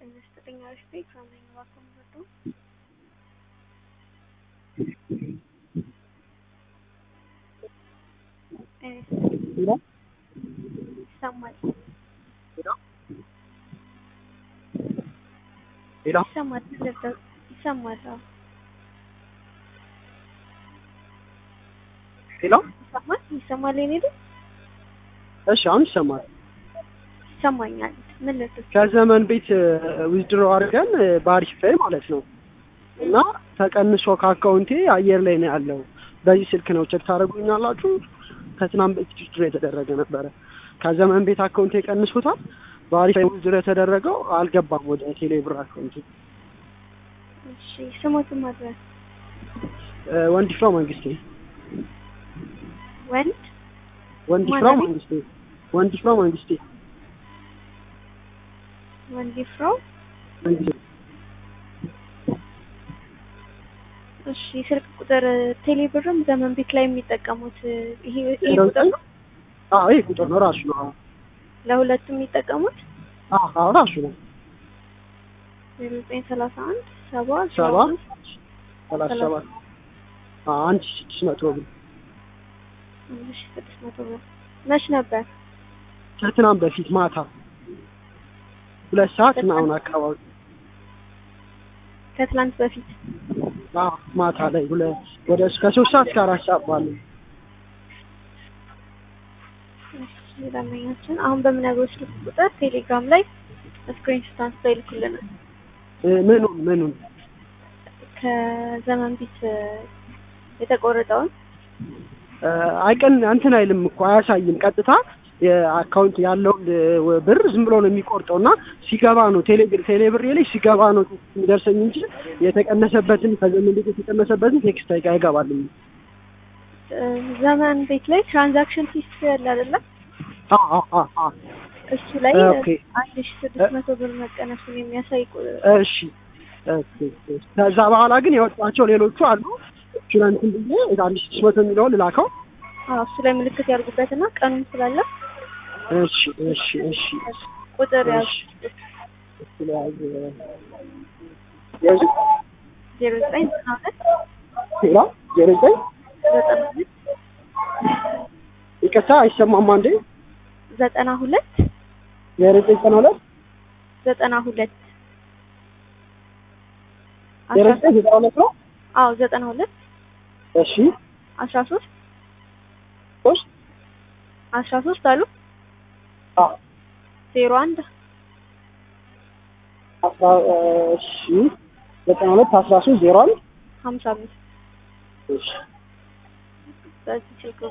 ዘጠኝ አሪፍ ቤት ከምን እባክዎ መጡ ይሰማል ሄሎ ይሰማል ይሰማል አዎ ሄሎ ይሰማል ይሰማል የኔ ልጅ እሺ አሁን ይሰማል ይሰማኛል ምን ልትል ከዘመን ቤት ዊዝድሮ አድርገን በአሪፍ ላይ ማለት ነው እና ተቀንሶ ከአካውንቴ አየር ላይ ነው ያለው በዚህ ስልክ ነው ቼክ ታደርጉኛላችሁ ከትናንት በፊት ዊዝድሮ የተደረገ ነበረ ከዘመን ቤት አካውንቴ ቀንሶታል በአሪፍ ላይ ዊዝድሮ የተደረገው አልገባም ወደ ቴሌ ብር አካውንቴ እሺ ስሞትን ማድረስ ወንድፍራው መንግስቴ ወንድ ወንድፍራው ማን መንግስቴ ወንድፍራው መንግስቴ ወንድ ፍራው መንግስቴ እሺ ስልክ ቁጥር ቴሌ ብርም ዘመን ቤት ላይ የሚጠቀሙት ይሄ ይሄ ዜሮ ቁጥር ዘጠኝ ነው አዎ ይሄ ቁጥር ነው ራሱ ነው ለሁለቱም የሚጠቀሙት አዎ አዎ ራሱ ነው ዜሮ ዘጠኝ ሰላሳ አንድ ሰባ ሰባ አምስት ሰላሳ ሰባት አዎ አንድ ሺህ ስድስት መቶ ብር አንድ ሺህ ስድስት መቶ ብር መች ነበር ከትናንት በፊት ማታ ሁለት ሰዓት ምናምን አካባቢ ከትላንት በፊት አዎ ማታ ላይ ሁለት ወደ ከሶስት ሰዓት እስከ አራት ሰዓት ባለው እሺ ደንበኛችን አሁን በምነግሮች ስልክ ቁጥር ቴሌግራም ላይ ስክሪንሾት አንስተው ይልኩልናል እ ምኑን ምኑን ከዘመን ቤት የተቆረጠውን እ አይቀን እንትን አይልም እኮ አያሳይም ቀጥታ የአካውንት ያለውን እ ብር ዝም ብሎ ነው የሚቆርጠው እና ሲገባ ነው ቴሌ ቴሌብር ላይ ሲገባ ነው የሚደርሰኝ እንጂ የተቀነሰበትን ከዘመን ቤት የተቀነሰበትን ቴክስት አይገ- አይገባልኝ እ ዘመን ቤት ላይ ትራንዛክሽን ሂስትሪ ያለ አይደለም አ አ አ አ እሱ ላይ ኦኬ አንድ ሺህ ስድስት መቶ ብር መቀነሱን የሚያሳይ ቁ- እሺ ኦኬ ከዛ በኋላ ግን ያወጣቸው ሌሎቹ አሉ ችላንትን ብዬ አንድ ሺህ ስድስት መቶ የሚለውን ልላከው አዎ እሱ ላይ ምልክት ያርጉበትና ቀኑን ስላለ እሺ እሺ እሺ ቁጥር ያዙ ስለያዘ ያዙ ዜሮ ዘጠኝ ዘጠና ሁለት ሌላ ዜሮ ዘጠኝ ዘጠና ሁለት ይቅርታ አይሰማም አንዴ ዘጠና ሁለት ዜሮ ዘጠኝ ዘጠና ሁለት ዘጠና ሁለት ዜሮ አስራ ዘጠኝ ዘጠና ሁለት ነው አዎ ዘጠና ሁለት እሺ አስራ ሶስት ሶስት አስራ ሶስት አሉ አ ዜሮ አንድ አስራ እሺ ዘጠና ሁለት አስራ ሶስት ዜሮ አንድ ሀምሳ አምስት እሺ በዚህ ስልክ